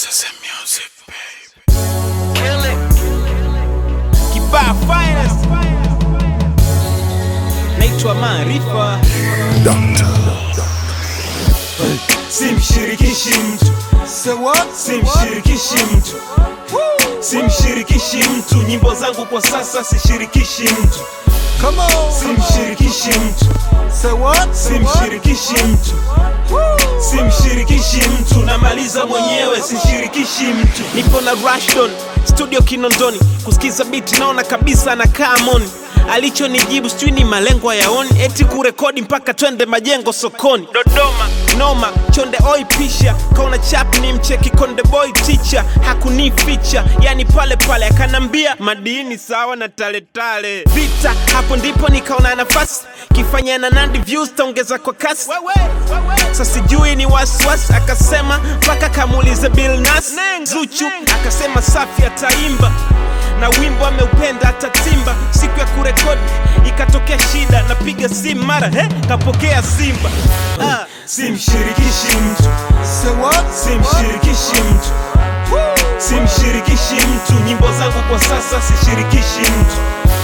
Kibaa finest naitwa Maarifa, simshirikishi mtu simshirikishi mtu simshirikishi mtu nyimbo zangu kwa sasa sishirikishi mtu simshirikishi mtu simshirikishi mtu simshirikishi mtu namaliza mwenyewe sishirikishi mtu nipo na Rashdon studio Kinondoni, kusikiza biti naona kabisa anakaa moni. Alichonijibu sijui ni malengo yaoni, eti kurekodi mpaka twende majengo sokoni. Dodoma noma, chonde oi pisha, kaona chap ni mcheki konde boy teacher, hakunificha yani pale pale, akanambia madini sawa na taletale vita. Hapo ndipo nikaona nafasi kifanya na Nandi views taongeza kwa kasi sasa sijui ni wasiwasi, akasema mpaka kamuulize Bill Nas Zuchu, akasema safi ataimba na wimbo ameupenda atatimba. Siku ya kurekodi ikatokea shida, napiga simu mara he, kapokea Simba ah. simshirikishi mtu simshirikishi mtu simshirikishi mtu nyimbo zangu kwa sasa sishirikishi mtu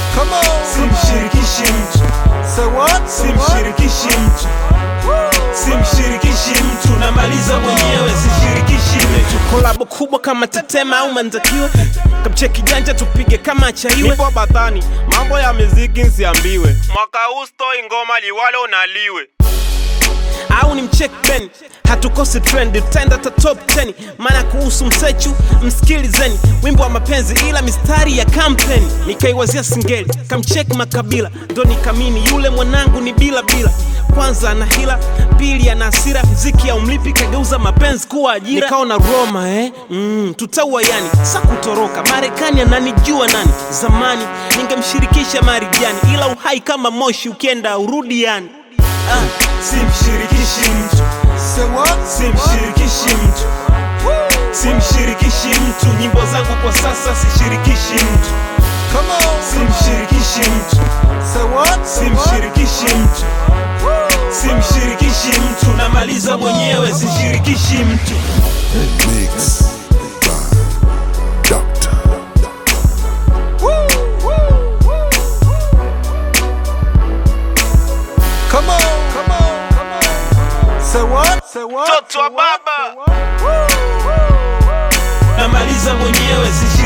simshirikishi mtu simshirikishi mtu simshirikishi mtu namaliza mwenyewe sishirikishi mtu kolabo kubwa kama Tetema au Manzakiwe, kamcheki janja tupige kama chaiwe. Nipo batani, mambo ya muziki nsiambiwe. Mwaka huu stoi ngoma liwalo unaliwe. au ni mcheck Ben, hatukosi trend, tutaenda ta top 10. Maana kuhusu msechu msikilizeni, wimbo wa mapenzi ila mistari ya kampeni. Nikaiwazia singeli, kamcheck Makabila, ndo nikamini yule mwanangu ni bila bila. Kwanza ana hila, pili ana hasira, mziki ya umlipi kageuza mapenzi kuwa ajira. Nikaona Roma eh, mm, tutaua yani, sa kutoroka Marekani ananijua nani? Zamani ningemshirikisha Marijani, ila uhai kama moshi ukienda urudi yani. Ah. simshirikishi mtu simshirikishi mtu simshirikishi mtu nyimbo zangu kwa sasa sishirikishi mtu simshirikishi mtu simshirikishi mtu simshirikishi mtu namaliza mwenyewe sishirikishi mtu Mix by Doctor. Mtoto wa baba namaliza mwenyewe sishirikishi